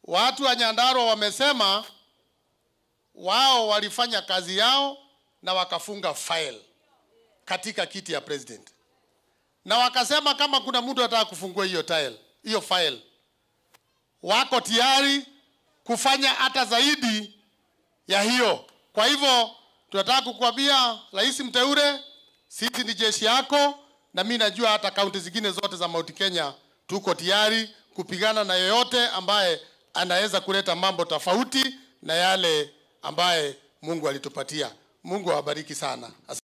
Watu wa Nyandarua wamesema wao walifanya kazi yao na wakafunga file katika kiti ya president, na wakasema kama kuna mtu anataka kufungua hiyo tile, hiyo file, wako tayari kufanya hata zaidi ya hiyo. Kwa hivyo tunataka kukuambia rais mteule, sisi ni jeshi yako, na mimi najua hata kaunti zingine zote za Mount Kenya tuko tayari kupigana na yeyote ambaye anaweza kuleta mambo tofauti na yale ambaye Mungu alitupatia. Mungu awabariki sana.